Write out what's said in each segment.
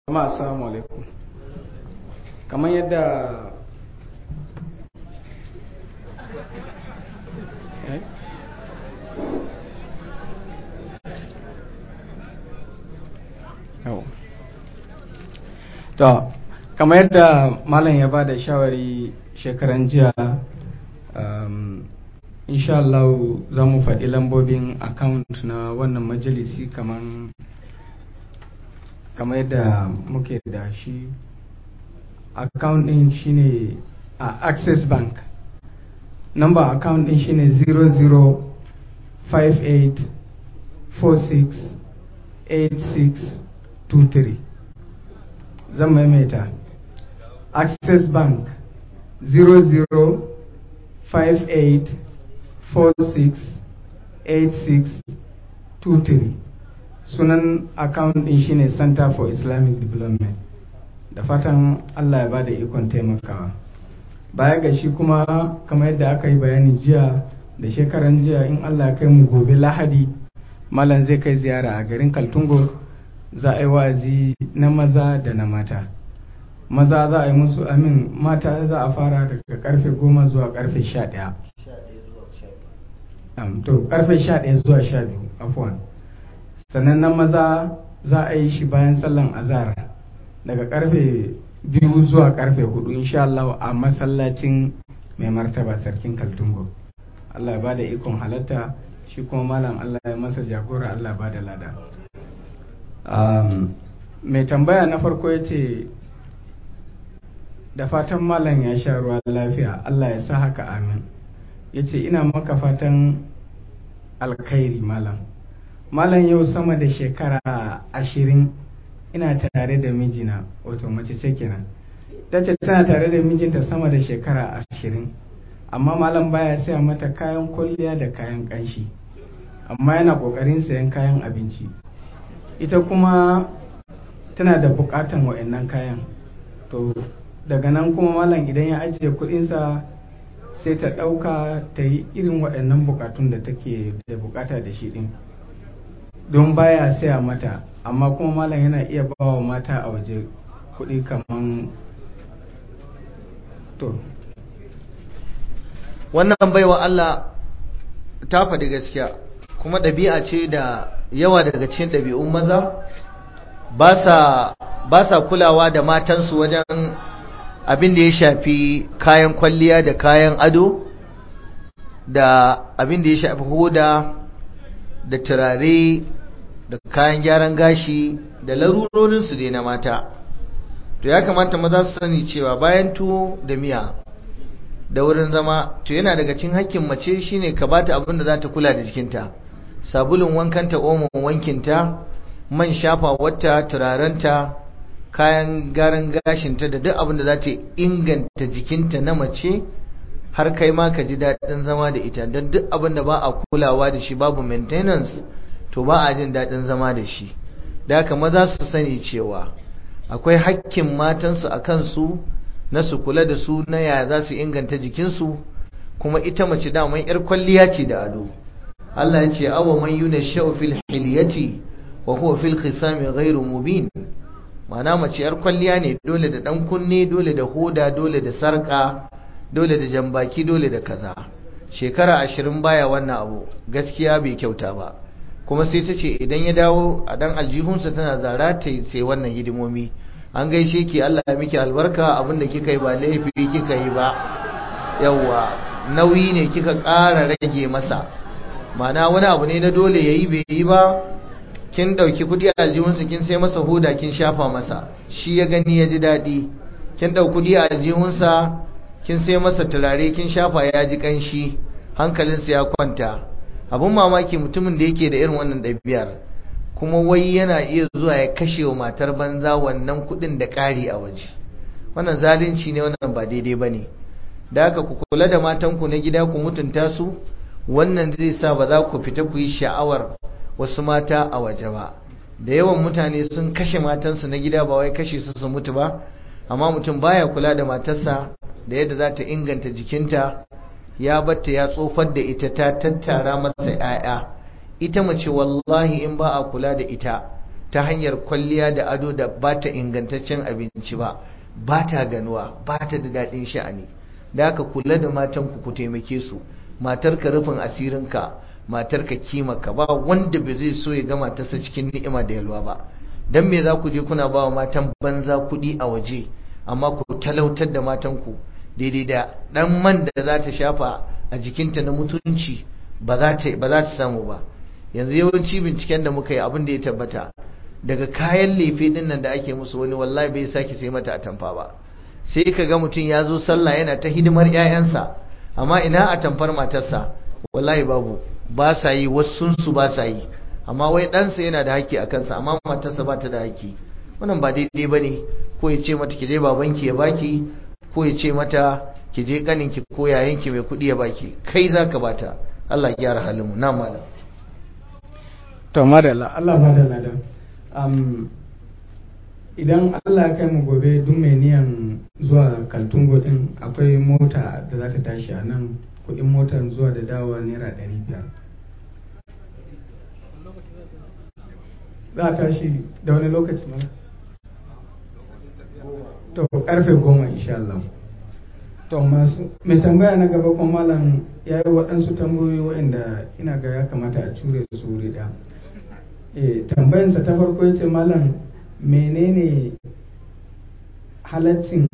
jama'a assalamu alaikum kamar yadda eh? to kamar yadda malam ya ba da shawari shekaran jiya um, insha Allah za mu faɗi lambobin account na wannan majalisi kamar kamar yadda muke da shi account din shine a uh, access bank number account din shine 0058468623 zan maimaita access bank 0058468623 sunan account din shine center for islamic development da fatan allah ya ba da ikon taimakawa baya ga shi kuma kamar yadda aka yi bayani jiya da shekaran jiya in allah ya kai mu gobe lahadi malam zai kai ziyara a garin kaltungo za a yi wa'azi na maza da na mata maza za a yi musu amin mata za a fara daga karfe goma zuwa karfe sha ɗaya to karfe sha ɗaya zuwa sha biyu afuwan sannan na maza za a yi shi bayan sallan azara daga karfe biyu zuwa karfe hudu insha Allah a masallacin mai martaba sarkin kaltungo Allah ya bada ikon halatta shi kuma malam Allah ya masa jagora Allah ba da lada mai tambaya na farko ya ce da fatan malam ya sha ruwa lafiya Allah ya sa haka amin ya ce ina maka fatan alkhairi malam malam yau sama da shekara ashirin ina tare da mijina wato mace ce kenan ta ce tana tare da mijinta sama da shekara ashirin amma malam baya saya mata kayan kwalliya da kayan kanshi amma yana kokarin sayan kayan abinci ita kuma tana da bukatan wa'annan kayan to daga nan kuma malam idan ya ajiye kudinsa sai ta dauka ta yi irin waɗannan bukatun da take da bukata da shi din don baya saya mata amma kuma malam yana iya ba wa mata a waje kuɗi kaman to wannan baiwa Allah ta faɗi gaskiya kuma ɗabi'a ce da yawa daga cikin ɗabi'un maza ba sa kulawa da matansu wajen abin da ya shafi kayan kwalliya da kayan ado da abin da ya shafi hoda da turare da kayan gyaran gashi da larurorinsu dai na mata to ya kamata maza su sani cewa bayan tuwo da miya da wurin zama to yana daga cikin hakkin mace shine ka bata abin da za ta kula da jikinta sabulun wankanta omon wankinta man shafa wata turarenta kayan garan gashinta da duk abin da za ta inganta jikinta na mace har kai ma ka ji daɗin zama da ita don duk abin da ba a kulawa da shi babu maintenance to ba a jin daɗin zama da shi da haka maza su sani cewa akwai hakkin matansu a kansu na su kula da su na yaya za su inganta jikinsu kuma ita mace daman yar kwalliya ce da ado Allah ya ce awa man yuna sha'u fil hilyati wa huwa fil khisami ghairu mubin ma'ana mace yar kwalliya ne dole da dan kunne dole da hoda dole da sarka dole da jambaki dole da kaza shekara ashirin baya wannan abu gaskiya bai kyauta ba kuma sai ta ce idan ya dawo a dan aljihunsa tana zara ta sai wannan hidimomi an gaishe ki Allah ya miki albarka abinda kika yi ba laifi kika yi ba yawa nauyi ne kika ƙara rage masa ma'ana wani abu ne na dole yayi bai yi ba kin dauki kudi a aljihunsa kin sai masa hoda kin shafa masa shi ya gani ya ji daɗi kin dau kudi a aljihunsa kin sai masa turare kin shafa ya ji kanshi hankalinsa ya kwanta abun mamaki mutumin da yake da irin wannan ɗabi'ar kuma wai yana iya zuwa ya kashe wa matar banza wannan kuɗin da ƙari a waje wannan zalunci ne wannan ba daidai ba ne da haka ku kula da matanku na gida ku mutunta su wannan zai sa ba za ku fita ku yi sha'awar wasu mata a waje ba da yawan mutane sun kashe matansu na gida ba wai kashe su su mutu ba amma mutum baya kula da matarsa da yadda za ta inganta jikinta ya batta ya tsofar da ita ta tattara masa 'ya'ya ita mace wallahi in ba a kula da ita ta hanyar kwalliya da ado da ba ta ingantaccen abinci ba ba ta ganuwa ba ta da daɗin sha'ani da aka kula da matanku ku taimake su matarka rufin asirinka matarka kimaka ba wanda bai zai so ya ga matarsa cikin ni'ima da yalwa ba dan me za ku je kuna ba wa matan banza kuɗi a waje amma ku talautar da matanku daidai da ɗan man da za ta shafa a jikinta na mutunci ba za ta samu ba yanzu yawanci binciken da muka yi abin da ya tabbata daga kayan lefe din nan da ake musu wani wallahi bai sake sai mata atamfa ba sai ka ga mutum ya zo sallah yana ta hidimar 'ya'yansa amma ina atamfar matarsa wallahi babu ba sa yi wasu su ba sa yi amma wai ɗansa yana da haƙƙi a kansa amma matarsa ba ta da haƙƙi wannan ba daidai ba ne ko ya ce mata ki je babanki ya baki ko ya ce mata ki je ƙaninki ko yayanki mai kuɗi ya baki kai za ka bata Allah ya gyara halinmu na malam to madalla Allah madalla da um, idan Allah ya kai mu gobe duk mai niyan zuwa kaltungo din akwai mota da za ta tashi a nan kudin motar zuwa da dawowa naira ɗari biyar za a tashi da wani lokaci mana to karfe goma insha Allah to masu mai tambaya na gaba kuma malam ya yi waɗansu tambayoyi waɗanda ina ga ya kamata a cure su wuri ɗaya e, tambayansa ta farko ya ce malam menene halaccin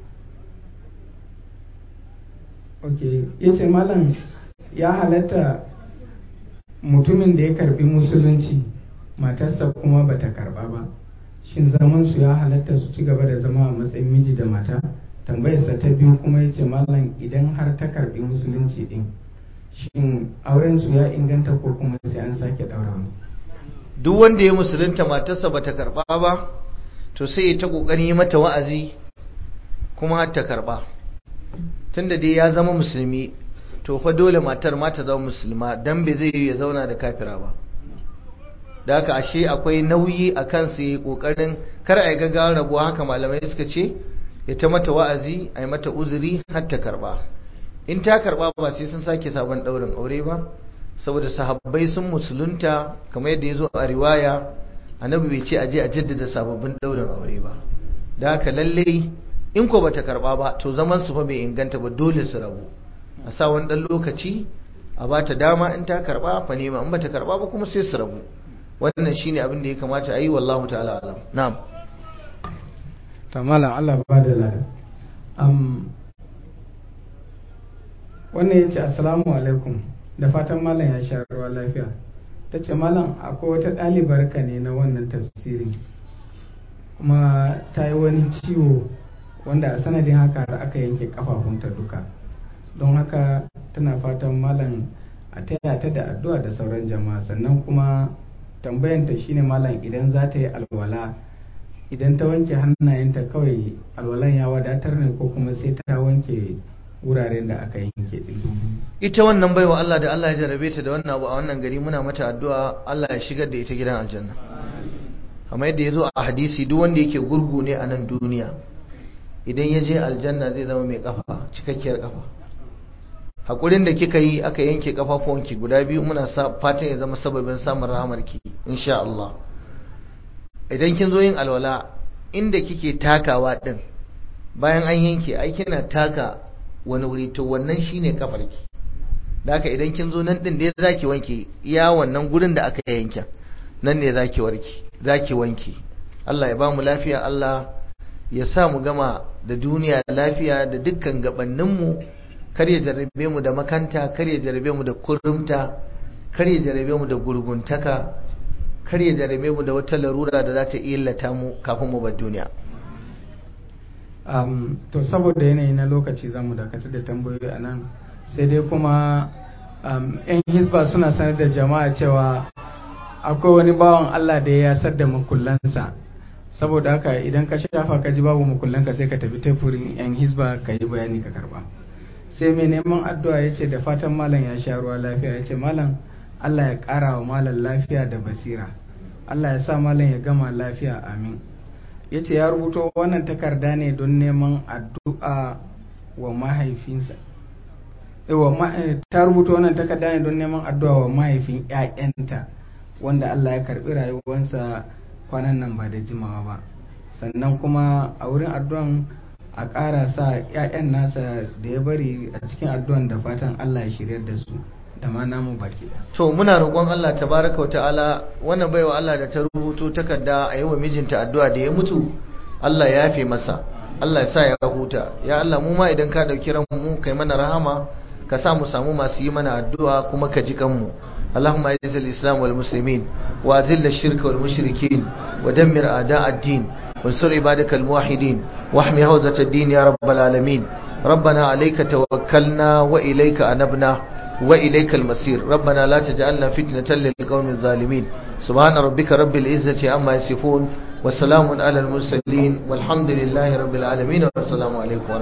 ok ya ce malam ya halatta mutumin da ya karbi musulunci matarsa kuma bata karba ba shin zaman su ya halatta su ci gaba da zama a matsayin miji da mata tambayarsa ta biyu kuma ya ce malam idan har ta karbi musulunci din shin auren su ya inganta ko kuma sai an sake daura wani duk wanda ya musulunta matarsa bata karba ba to sai ya ta kokari mata wa'azi kuma har ta karba tunda dai ya zama musulmi to fa dole matar ma ta zama musulma dan bai zai ya zauna da kafira ba da haka ashe akwai nauyi a kansu yi kokarin kar a yi gaggawar rabuwa haka malamai suka ce ya ta mata wa'azi a yi mata uzuri har ta karba in ta karba ba sai sun sake sabon daurin aure ba saboda sahabbai sun musulunta kamar yadda ya zo a riwaya annabi bai ce a je a jaddada sababbin daurin aure ba da haka lalle in ko bata karba ba to zaman su fa bai inganta ba dole su rabu a sa wani dan lokaci a bata dama in ta karba fa nema in bata karba ba kuma sai su rabu wannan shine abin da ya kamata a yi wallahu ta'ala alam na'am ta malam Allah ba da lada um, wannan ya ce assalamu alaikum da fatan malam ya sha ruwa lafiya ta ce malam akwai wata ɗalibar ka ne na wannan tafsirin kuma ta yi wani ciwo wanda a sanadin haka har aka yanke kafafunta duka don haka tana fatan malam a taya ta da addu'a da sauran jama'a sannan kuma tambayanta shine malam idan za ta yi alwala idan ta wanke hannayenta kawai alwalan ya wadatar ne ko kuma sai ta wanke wuraren da aka yanke din ita wannan baiwa Allah da Allah ya jarabe ta da wannan abu a wannan gari muna mata addu'a Allah ya shigar da ita gidan aljanna amma yadda ya zo a hadisi duk wanda yake gurgu ne a nan duniya idan ya je aljanna zai zama mai kafa cikakkiyar kafa hakurin da kika yi aka yanke kafafuwanki guda biyu muna fatan ya zama sababin samun rahamarki insha Allah idan kin zo yin alwala inda kike takawa din bayan an yanke ai kina taka wani wuri to wannan shine kafarki da haka idan kin zo nan din da zaki wanke iya wannan gurin da aka yanke nan ne zaki warki zaki wanke Allah ya ba mu lafiya Allah ya sa mu gama da duniya lafiya da dukkan gabanninmu kar ya jarrabe mu da makanta kar ya jarrabe mu da kurumta kar ya jarrabe mu da gurguntaka kar ya jarrabe mu da wata larura da za ta illata mu kafin mu bar duniya um, to saboda yanayi na lokaci zamu dakatar da tambayoyi a nan sai dai kuma um, 'yan hisba suna sanar da jama'a cewa akwai wani bawan Allah da ya yasar da makullansa saboda haka idan ka shafa ka ji babu makullanka sai ka tafi tefurin 'yan hisba ka yi bayani ka karba sai mai neman addu'a ya ce da fatan malam ya sha ruwa lafiya ya ce malam Allah ya ƙara wa malam lafiya da basira Allah ya sa malam ya gama lafiya amin ya ce ya rubuto wannan takarda ne don neman addu'a wa mahaifinsa ta rubuta wannan takarda ne don neman addu'a wa mahaifin 'ya'yanta wanda Allah ya karbi rayuwarsa kwanan nan ba da jimawa ba sannan kuma a wurin addu'an a ƙara sa 'ya'yan nasa da ya bari a cikin addu'an da fatan Allah ya shiryar da su da ma namu baki to muna roƙon Allah tabaraka wa ta'ala wannan baiwa Allah da ta rubuto takarda a yi wa mijinta addu'a da ya mutu Allah ya yafe masa Allah ya sa ya huta ya Allah mu ma idan ka dauki ran mu kai mana rahama ka sa mu samu masu yi mana addu'a kuma ka ji kanmu اللهم اعز الاسلام والمسلمين واذل الشرك والمشركين ودمر اعداء الدين وانصر عبادك الموحدين واحمي حوزة الدين يا رب العالمين ربنا عليك توكلنا واليك انبنا واليك المصير ربنا لا تجعلنا فتنة للقوم الظالمين سبحان ربك رب العزة عما يصفون وسلام على المرسلين والحمد لله رب العالمين والسلام عليكم